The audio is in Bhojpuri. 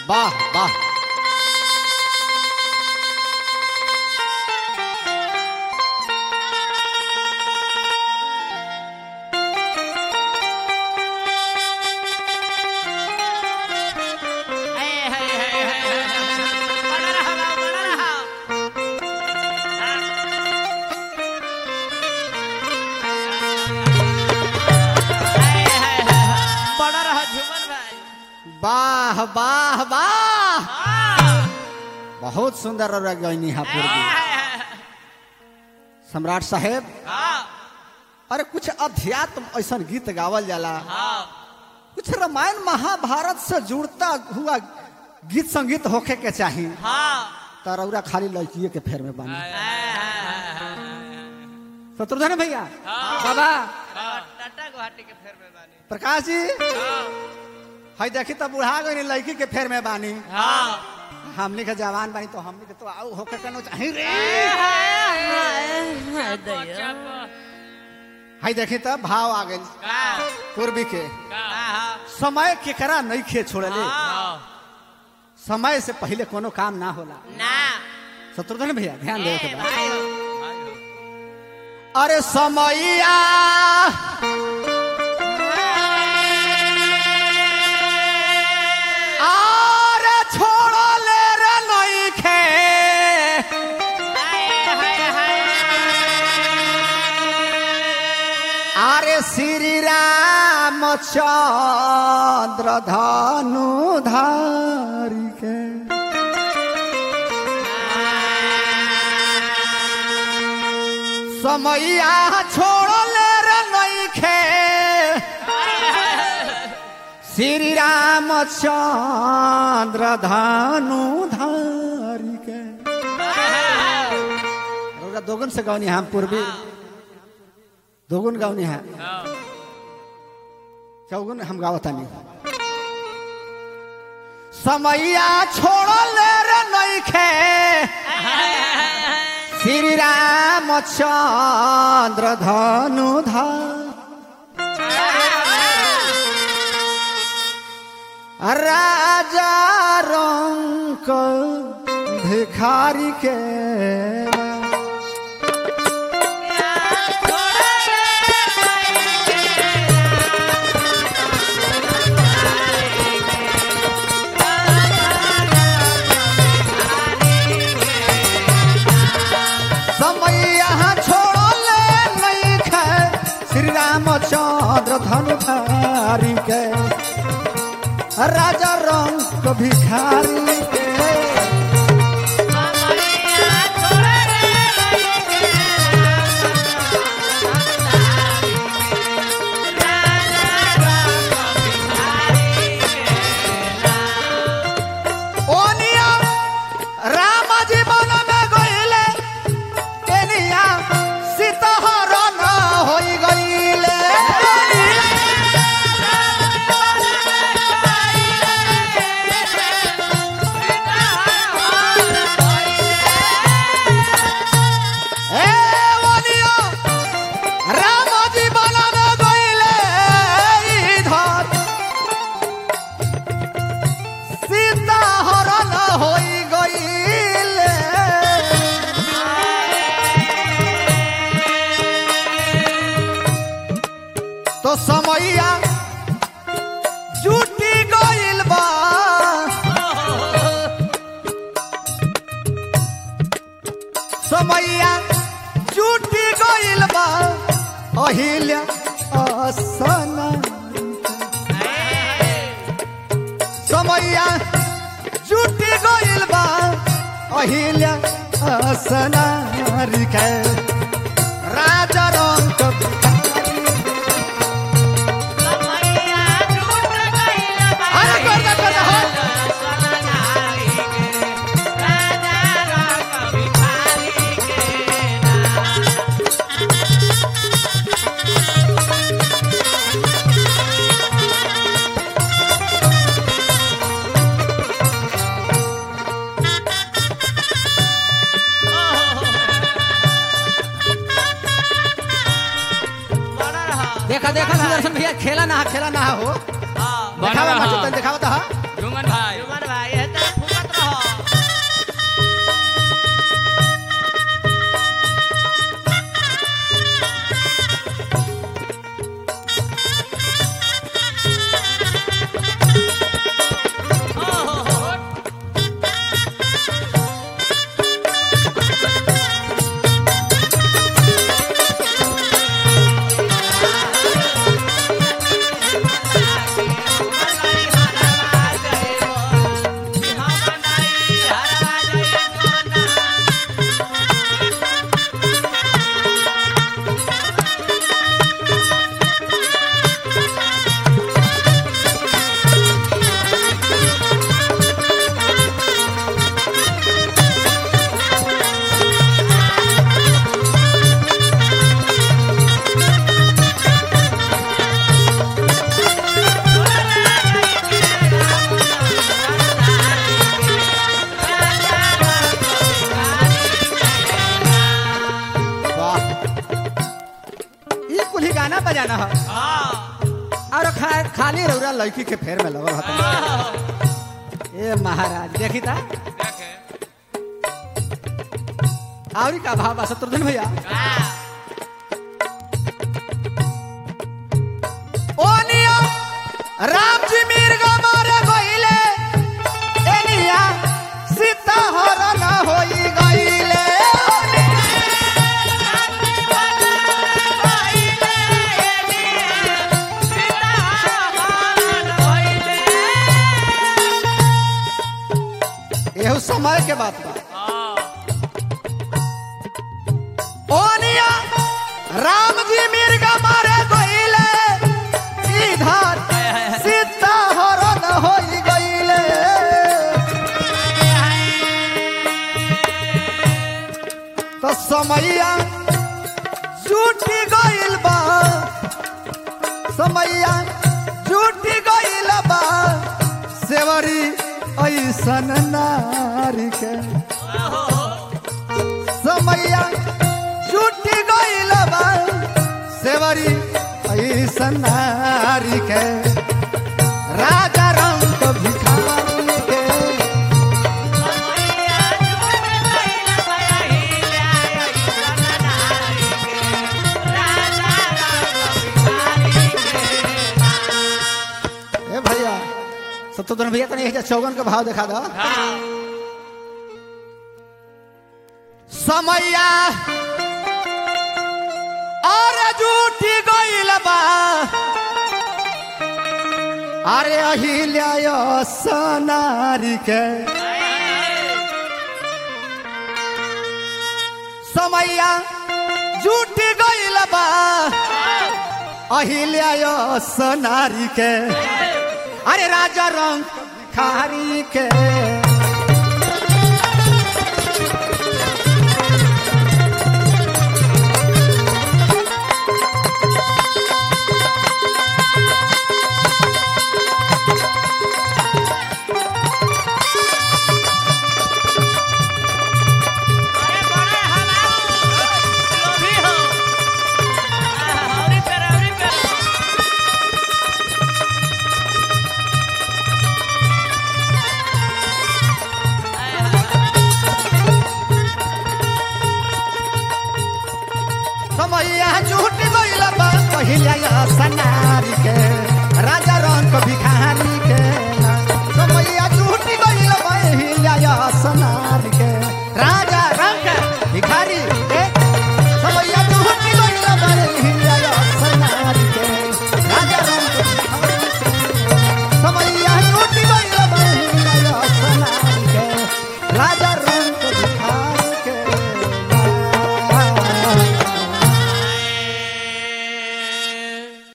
वाह वाह बड़ा रहा झुमन भाई वाह वाह वाह हाँ। बहुत सुंदर और गईनी है पूर्वी सम्राट साहेब हाँ, अरे कुछ अध्यात्म ऐसा गीत गावल जाला हाँ, कुछ रामायण महाभारत से जुड़ता हुआ गीत संगीत होखे के चाही हाँ। तरौरा खाली लड़किए के फेर में बानी हाँ, शत्रुघ्न भैया हाँ। बाबा हाँ, टाटा गुवाहाटी के फेर में बानी प्रकाश जी हाँ, हई देखी तो बुढ़ा गई लड़की के फेर में बानी हाँ। हमनी के जवान बानी तो हमनी के तो आऊ होके कनो चाही रे दैया। हई देखी तो भाव आ गई हाँ, पूर्वी के हाँ, समय केकरा नहीं खे छोड़ले हाँ। समय से पहले कोनो काम ना होला ना शत्रुघ्न भैया ध्यान दे के बाद भाई हो। अरे समैया अरे छोड़ले रे नइखे अरे श्री रामचंद्र धनु धारी के समैया छोड़ले रे नइखे श्री रामचंद्र धनु धारी के रउरा दोगुन से गौनी हम पूर्वी दोगुन गौनी है चौगुन हम गावतानी समैया छोड़ले रे नइखे श्री रामचंद्र धनु राजा रंक भिखारी के समय यहाँ छोड़ले नहीं खे श्री रामचंद्र धनुधारी के राजा रंग भिखारी के ओनिया राम जीवन में गईले केनिया सीताहरण होई गईले ए ओनिया राम जीवन में गईले इधर सीताहरण होई गईले तो समैया जुटी गईल बा समैया जुटी गईल बा अहिल्या असना समैया जुटी गईल बा अहिल्या असनारी के राजा रंग अरे कर दे कर दे हो देखा देखा सुदर्शन भैया खेला ना खेला ना हो हाँ, दिखावा रहा। मचो तन दिखावा तो हा झुमन भाई जुमन भाई है गाना बजाना हो हाँ और खा, खाली रौरा लड़की के फेर में लगल हता हाँ। ए महाराज देखी था देखे आवरी का भाव बा शत्रुघ्न भैया हाँ ओनिया राम जी मिर्गा मारे गइले एनिया सीता हरण होई गइले एहू समय के बात बा ओनिया राम जी मिर्गा मारे गइले इधर सीता हरण होई गइले तो समैया झूठी गइल बा समैया झूठी गइल बा सेवरी ऐसन नारी के समैया झूठी गइल बा सेवरी ऐसन नारी के राजा रंग भिखारी के ए भैया सत्तोदन भैया तनी एजा चौगन के भाव देखा दो समैया और झूठी गइल बा अरे अहिल्या सनारी के समैया झूठी गइल बा अहिल्या सनारी के अरे राजा रंग खारी के समैया झूठ गइल बा पहिल्या सनारी के राजा रंग भिखारी के समैया झूठ गइल बा पहिल्या सनारी के राजा रंग भिखारी के समैया झूठ गइल बा पहिल्या सनारी के राजा रंग भिखारी के समैया झूठ गइल बा पहिल्या सनारी के राजा